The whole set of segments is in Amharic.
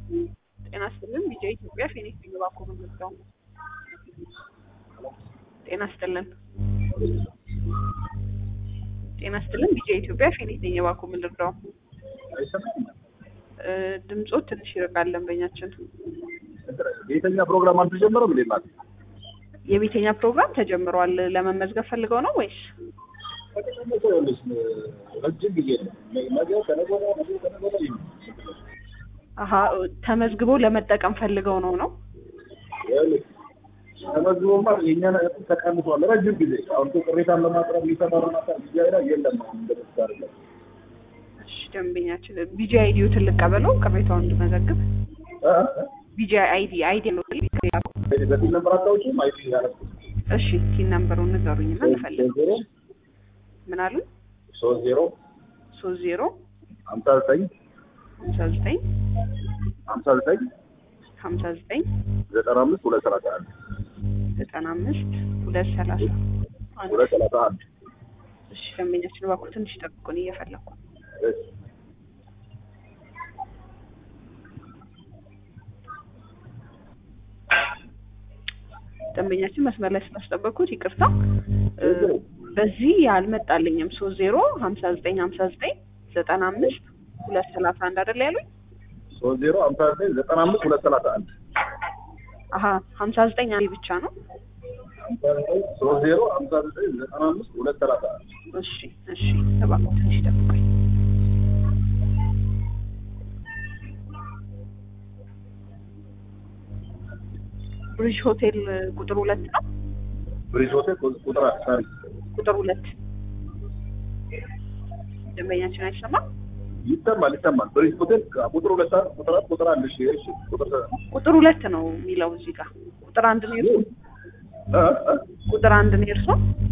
ጤና ይስጥልን ቢጃ ኢትዮጵያ ፌኒክስ ግባኮ መዘጋው ጤና ይስጥልን ጤና ይስጥልን ቢጃ ኢትዮጵያ ፌኒክስ ግባኮ ምንድርዳው ድምፆት ትንሽ ይርቃል ደንበኛችን ቤተኛ ፕሮግራም አልተጀመረም እንዴ ማለት የቤተኛ ፕሮግራም ተጀምሯል ለመመዝገብ ፈልገው ነው ወይስ ከተቀመጠ ይኸውልሽ ረጅም ጊዜ ነው ነገ ከነገ ወዲያ ነገ ከነገ ወዲያ ይሁን አሀ ተመዝግበው ለመጠቀም ፈልገው ነው ነው ይኸውልሽ ተመዝግቦማ የእኛ ነገር ተቀንሷል ረጅም ጊዜ አሁን እኮ ቅሬታን ለማቅረብ ሊሰማሩና ጊዜ አይዳ የለም አሁን እንደምትስ አይደለም እሺ ደንበኛችን ቢጂ አይዲዎትን ልቀበለው ቅሬታውን እንድመዘግብ ቢጂ አይዲ አይዲ ነው በፊት ነበር አታውቂም አይ ያረኩት እሺ ቲን ነምበሩን ንገሩኝና እንፈልግ ዜሮ ምን አሉ ሶስት ዜሮ ሶስት ዜሮ ሀምሳ ዘጠኝ ሀምሳ ዘጠኝ ሀምሳ ዘጠኝ ሀምሳ ዘጠኝ ዘጠና አምስት ሁለት ሰላሳ አንድ ዘጠና አምስት ሁለት ሰላሳ አንድ ሁለት ሰላሳ አንድ እሺ ደንበኛችን እባክዎ ትንሽ ጠብቁን እየፈለግኩ እሺ ደንበኛችን መስመር ላይ ስላስጠበቅኩት ይቅርታ እ በዚህ አልመጣልኝም ሶስት ዜሮ ሀምሳ ዘጠኝ ሀምሳ ዘጠኝ ዘጠና አምስት ሁለት ሰላሳ አንድ አይደል ያሉኝ ሶስት ዜሮ ሀምሳ ዘጠኝ ዘጠና አምስት ሁለት ሰላሳ አንድ አሀ ሀምሳ ዘጠኝ አንዴ ብቻ ነው ሀምሳ ዘጠኝ ሶስት ዜሮ ሀምሳ ዘጠኝ ዘጠና አምስት ሁለት ሰላሳ አንድ እሺ እሺ እባክዎ ትንሽ ጠብቁኝ ብሪጅ ሆቴል ቁጥር ሁለት ነው ብሪጅ ሆቴል ቁጥር ሳሪ ቁጥር ሁለት ደንበኛችን አይሰማም ይሰማል ይሰማል ብሪጅ ሆቴል ቁጥር ሁለት ሰዓት ቁጥር አራት ቁጥር አንድ እሺ እሺ ቁጥር ቁጥር ሁለት ነው የሚለው እዚህ ጋር ቁጥር አንድ ነው የእርሶ እ እ ቁጥር አንድ ነው የእርሶ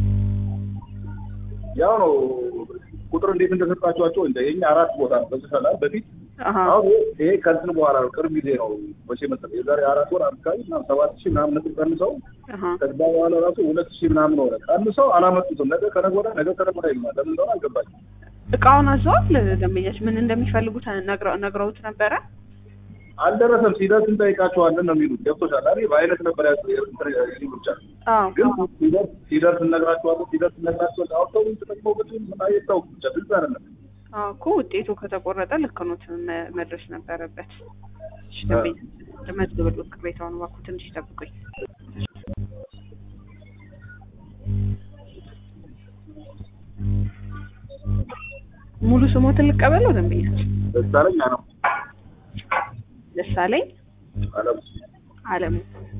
ያው ነው ቁጥር እንዴት እንደሰጣችኋቸው እንደ የኛ አራት ቦታ ነው በዚህ ሰላም በፊት አሀ አሁን ይሄ ከእንትን በኋላ ነው ቅርብ ጊዜ ነው መቼ መሰለህ የዛሬ አራት ወር አካባቢ ምናምን ሰባት ሺህ ምናምን ነጥብ ቀንሰው አሀ ከዛ በኋላ ራሱ ሁለት ሺህ ምናምን ሆነ ቀንሰው አላመጡትም ነገ ከነገ ወዲያ ነገ ከነገ ወዲያ ይሉናል ለምን እንደሆነ አልገባኝም እቃውን አዘዋል ደንበኛችን ምን እንደሚፈልጉ ነግረው- ነግረውት ነበረ አልደረሰም ሲደርስ እንጠይቃቸዋለን ነው የሚሉት ገብቶሻል አይደል በአይነት ነበር ያሉ ይሉ ብቻ አዎ ግን አዎ። ሲደርስ ሲደርስ እነግራቸዋለን ሲደርስ እነግራቸዋለን አውጥተው ተጠቅመውበት ምን አይታወቅም ብቻ ግልጽ አይደለም አዎ እኮ ውጤቱ ከተቆረጠ ልክ ኖት መ- መድረስ ነበረበት። እሺ ደንበኛ ልመዝግብልዎት ቅሬታውን እባክዎ ትንሽ ይጠብቁኝ። ሙሉ ስሞትን ልቀበለው ደንበኛችን? ደሳለኝ ነው ደሳለኝ አለም አለሙ።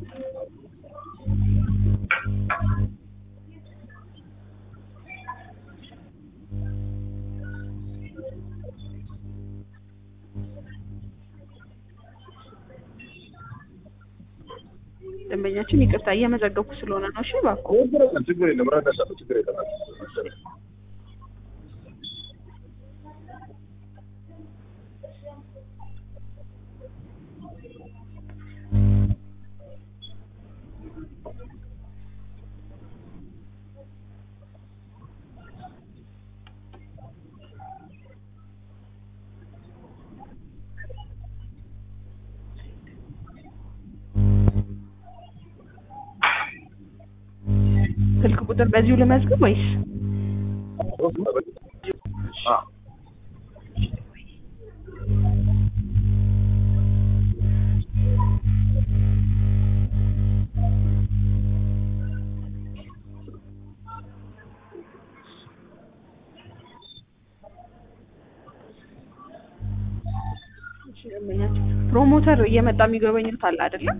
ደንበኛችን ይቅርታ እየመዘገብኩ ስለሆነ ነው። እሺ እባክዎ ችግር የለም ችግር የለም እረዳሻለሁ ችግር የለም ስልክ ቁጥር በዚሁ ልመዝግብ ወይስ? አ እሺ ደንበኛችን ፕሮሞተር እየመጣ የሚጎበኙት አለ አይደለም?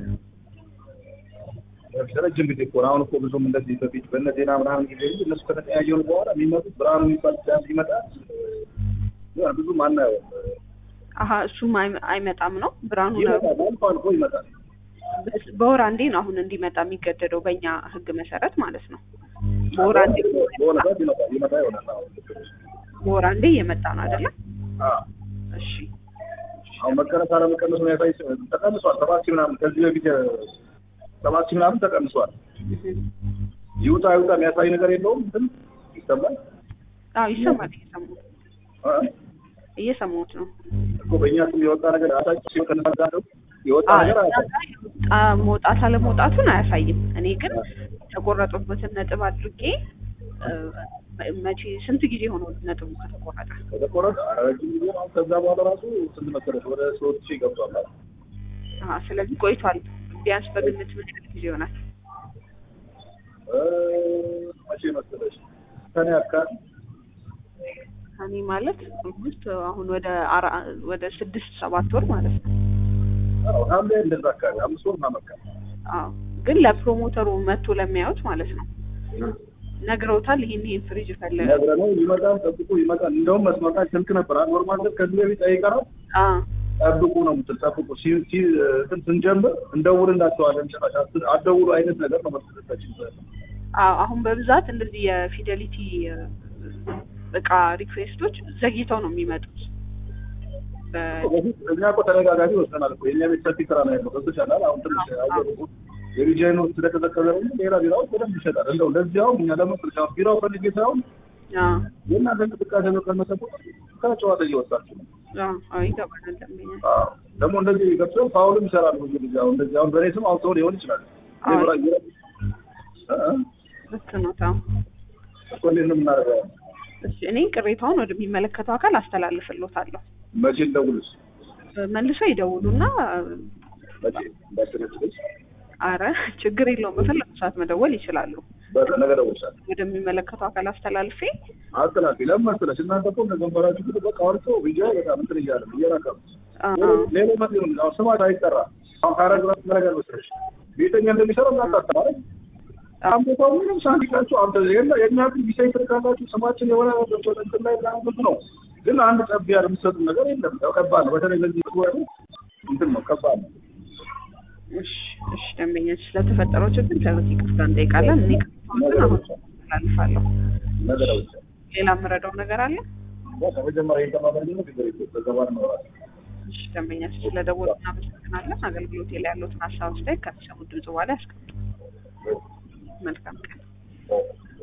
ረጅም ጊዜ እኮ ነው። አሁን እኮ ብዙም እንደዚህ በፊት በእነ ዜና ምናምን ጊዜ እንጂ እነሱ ከተቀያየሩ በኋላ የሚመጡት ብርሃኑ የሚባል ዳንስ ይመጣል ያ ብዙም አናየውም። አሀ እሱም አይ- አይመጣም ነው ብርሃኑ ነው። ይመጣል አልፎ አልፎ ይመጣል። በስ- በወር አንዴ ነው አሁን እንዲመጣ የሚገደደው በእኛ ሕግ መሰረት ማለት ነው። በወር አንዴ በሆነ ሰዓት ይመጣል ይመጣ ይሆናል። አሁን በወር አንዴ እየመጣ ነው አይደለም? አዎ እሺ አሁን መቀነስ አለመቀነሱ ያሳይ ተቀንሷል። ሰባት ሺህ ምናምን ከዚህ በፊት ሰባት ሺህ ምናምን ተቀንሷል። ይውጣ ይውጣ የሚያሳይ ነገር የለውም። ግን ይሰማል አዎ ይሰማል እየሰሙ አ? እየሰማሁት ነው። እኮ በእኛ ስም የወጣ ነገር አሳጭ ከነሳዳለው የወጣ አዎ፣ ነገር እዛ አያሳይም። ጋር የወጣ መውጣት አለመውጣቱን አያሳይም። እኔ ግን የተቆረጡበትን ነጥብ አድርጌ እ፣ መቼ ስንት ጊዜ ሆኖ ነጥቡ ከተቆረጠ? ከተቆረጠ ረጅም ጊዜ ነው። ከዛ በኋላ ራሱ ስንት መሰለሽ ወደ ሶስት ሺህ ገብቷል። አሀ፣ ስለዚህ ቆይቷል። ቢያንስ በግምት ምን ያህል ጊዜ ይሆናል? እ፣ መቼ መሰለሽ ሰኔ አካባቢ እኔ ማለት ኦልሞስት አሁን ወደ አራ ወደ ስድስት ሰባት ወር ማለት ነው። አዎ፣ ሐምሌ እንደዛ አካባቢ አምስት ወር ምናምን አካባቢ አዎ ግን ለፕሮሞተሩ መጥቶ ለሚያዩት ማለት ነው ነግረውታል። ይሄን ይሄን ፍሪጅ ፈለገ። ነግረነው ይመጣል፣ ጠብቁ ይመጣል። እንደውም መስመር ላይ ስልክ ነበር አንድ ወር ማለት ከዚህ በፊት ጠይቀነው አዎ ጠብቁ ነው የምትል ጠብቁ ሲ ሲ እንትን ስንጀምር እንደውልላቸዋለን ጭራሽ አት- አትደውሉ አይነት ነገር ነው መስለታችን አዎ አሁን በብዛት እንደዚህ የፊደሊቲ እ፣ እቃ ሪኩዌስቶች ዘግይተው ነው የሚመጡት። በ- በፊት እኛ እኮ ተደጋጋሚ ወስደናል እኮ የእኛ ቤት ሰፊ ስራ ነው ያለው ገብቶሻል አሁን ትንሽ አየሩ የሪጃይኑ ስለተዘከበ ነው ሌላ ቢራዎች በደንብ ይሸጣል እንደው ለዚያውም እኛ ለመስል ቢራው ፈልጌ ሳይሆን አዎ የእናንተ እንቅስቃሴ በቀነሰ ቁጥር ከጨዋታ እየወጣችሁ ነው አዎ አዎ ይገባናል። ደንበኛ አዎ ደግሞ እንደዚህ ገብተው ፋውልም ይሰራሉ ብዙ ጊዜ አሁን እንደዚህ አሁን በእኔ ስም አውጥተው ሊሆን ይችላል አዎ። ይብራ ይብራ እ ልክ ነው። ታው እኮ እንዴት ነው የምናደርገው እሺ እኔ ቅሬታውን ወደሚመለከተው አካል አስተላልፍልዎታለሁ። መቼ እንደውልስ መልሰው ይደውሉና መቼ እንዳትነጭልሽ አረ ችግር የለውም በፈለጉ ሰዓት መደወል ይችላሉ። በነገ ደውልሻለሁ ወደሚመለከተው አካል አስተላልፌ አስተላልፊ ለምን መሰለሽ እናንተ እኮ እንደገንበራችሁ ግን በቃ አውርቶ ብያ በጣም እንትን እያለ ነው እየራቀ ነው አ- ሌሎ መት ነው አሁን ስማት አይጠራ አሁን ካረግ ራስ መረጋል መሰለሽ ቤተኛ እንደሚሰራ እናታስተማረ አምቦታው ምንም ሳንቲቃችሁ አንተ የለ የእኛ ግን ቢሳይ ትርካላችሁ ስማችን የሆነ እንትን ላይ ብዙ ነው ግን አንድ ጠብ ያለ የምትሰጡ ነገር የለም ያው ከባድ ነው በተለይ ለዚህ ወሩ እንትን ነው ከባድ ነው እሺ እሺ ደንበኞች ስለተፈጠረው ችግር ከዚህ ይቅርታ እንጠይቃለን። እኔ ቅሬታዎችን አሁን አስተላልፋለሁ። ነገ ደውልሻለሁ ሌላ የምረዳው ነገር አለ? በቃ መጀመሪያ የተማረ ነው ችግር የለም በገባር ነው ራሱ እሺ ደንበኛችን ስለደወሉ እናመሰግናለን። አገልግሎቴ ላይ ያሉትን ሀሳብ አስተያየት ከሚሰሙት ድምጽ በኋላ ያስቀምጡ። መልካም ቀን። Thank you.